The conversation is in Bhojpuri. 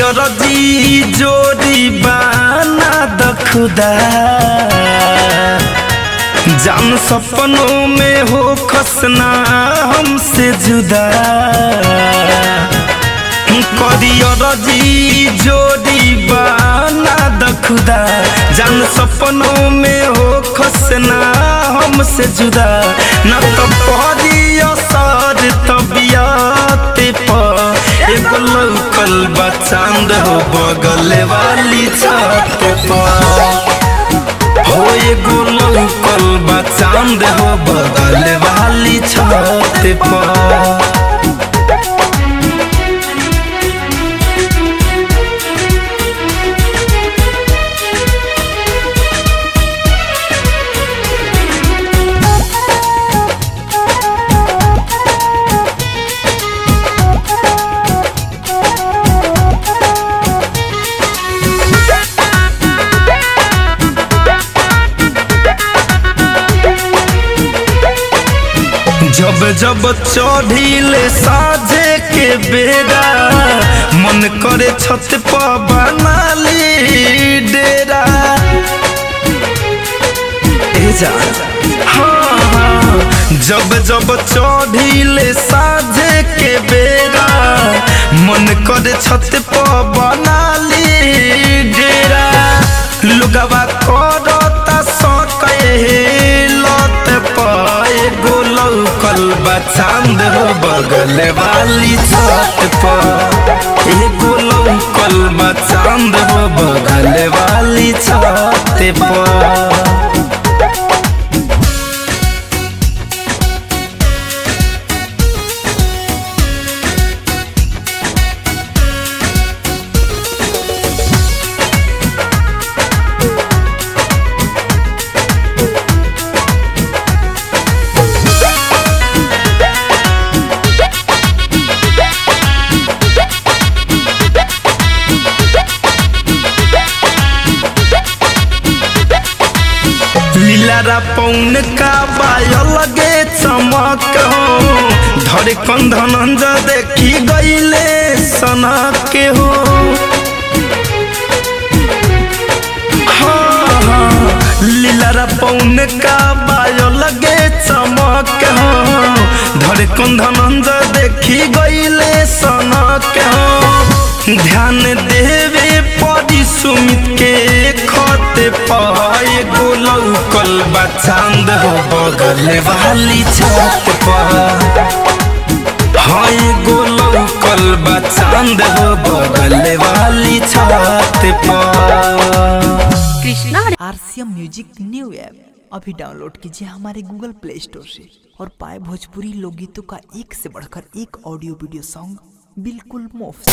करियर जी जोड़ी बाना द खुदा जान सपनों में हो खसना हमसे जुदा करियर जी जोड़ी बाना द खुदा जान सपनों में हो खसना हमसे जुदा न तो पहरी असर तबियत पर एगो लौकल बा चांद हो बगल वाली छत पर हो एगो लौकल बा चांद हो बगल वाली छत पर जब जब चढ़िले साझे के बेरा मन करे छत पर बनाली डेरा ए जा हाँ हाँ जब जब चढ़िले साझे के बेरा मन करे छत पर बनाली डेरा लुगवा करता सके लत पाए गोलौ कलबा चांद हो बगल वाली छत पर एगो लौकल बा चांद हो बगल वाली छत पर लीलारा पौन का बाय लगे चमक हो धरे कंधन देखी गईले सना के हो हाँ, हाँ, लीलारा पौन का बाय लगे चमक हो धरे कंधन देखी गईले सना के हो ध्यान देवे परी सुमित के खत पाए गोलौ कल चांद हो बगल वाली छत पर हाय गोलौ कल चांद हो बगल वाली छत पर Krishna RCM music new app अभी डाउनलोड कीजिए हमारे गूगल प्ले स्टोर से और पाए भोजपुरी लोकगीतों का एक से बढ़कर एक ऑडियो वीडियो सॉन्ग बिल्कुल मुफ्त